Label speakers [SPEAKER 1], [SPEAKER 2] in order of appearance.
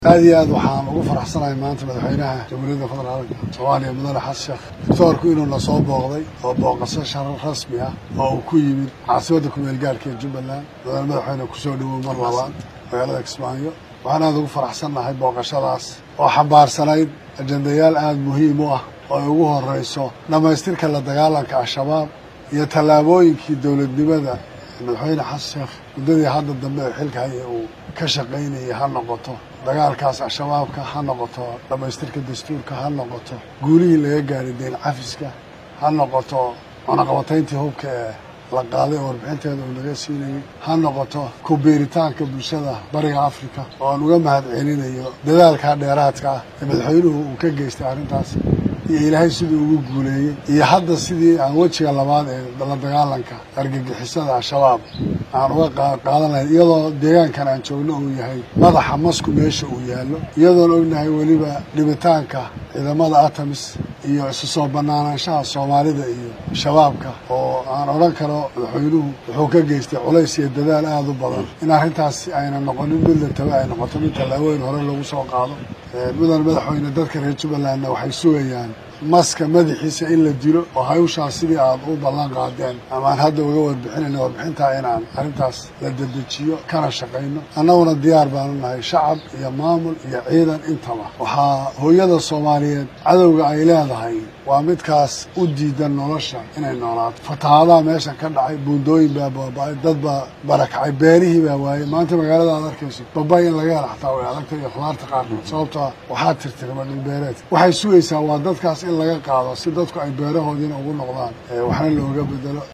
[SPEAKER 1] aad iyo aad waxaan ugu faraxsanahay maanta madaxweynaha jamhuuriyadda federaalka soomaaliya mudane xasan sheekh doctoorku inuu na soo booqday oo booqasho sharar rasmi ah oo uu ku yimid caasimadda kumeel gaarhka ee jubbaland mudane madaxweyne kusoo dhowow mar labaad magaalada kismaayo waxaan aad ugu faraxsannahay booqashadaas oo xambaarsanayd ajendayaal aada muhiim u ah oo ay ugu horreyso dhammaystirka la dagaalanka al-shabaab iyo tallaabooyinkii dowladnimada madaxweyne xasan sheekh muddadii hadda dambe ee xilka haya uu ka shaqaynayay ha noqoto dagaalkaas al-shabaabka ha noqoto dhammaystirka dastuurka ha noqoto guulihii laga gaaray deen cafiska ha noqoto cunaqabatayntii hubka ee la qaaday oo warbixinteeda uu naga siinayay ha noqoto ku biiritaanka bulshada bariga afrika oo aan uga mahad celinayo dadaalka dheeraadka ah ee madaxweynuhu uu ka geystay arrintaas iyo ilaahay siduu ugu guuleeyey iyo hadda sidii aan wejiga labaad ee la dagaalanka argagixisada al-shabaab aan uga qaadan lahayn iyadoo deegaankan aan joogno uu yahay madaxa masku meesha uu yaallo iyadoon ognahay weliba dhibitaanka ciidamada atamis iyo isu soo banaanaanshaha soomaalida iyo shabaabka oo aan odhan karo madaxweynuhu wuxuu ka geystay culays iyo dadaal aada u badan in arrintaas ayna noqonin mid la tabe ay noqoto mid tallaabooyin hore lagu soo qaado mudan madaxweyne dadka reer jubbalandna waxay sugayaan maska madaxiisa in la dilo oo hawshaas sidii aad u ballan qaadeen amaan hadda uga warbixinayna warbixintaa inaan arrintaas la dedejiyo kana shaqayno annaguna diyaar baanu nahay shacab iyo maamul iyo ciidan intaba waxaa hooyada soomaaliyeed cadowga ay leedahay waa midkaas u diidan nolosha inay noolaato fatahaadaha meeshan ka dhacay buundooyin baa baaba-ay dad baa barakacay beerihii baa waayey maanta magaalada aad arkayso babay in laga hela xataa way adagta iyo khudaarta qaarkood sababtoa waxaa tirtirma dhulbeereed waxay sugaysaa waa dadkaas in laga qaado si dadku ay beerahoodiina ugu noqdaan waxna looga bedelo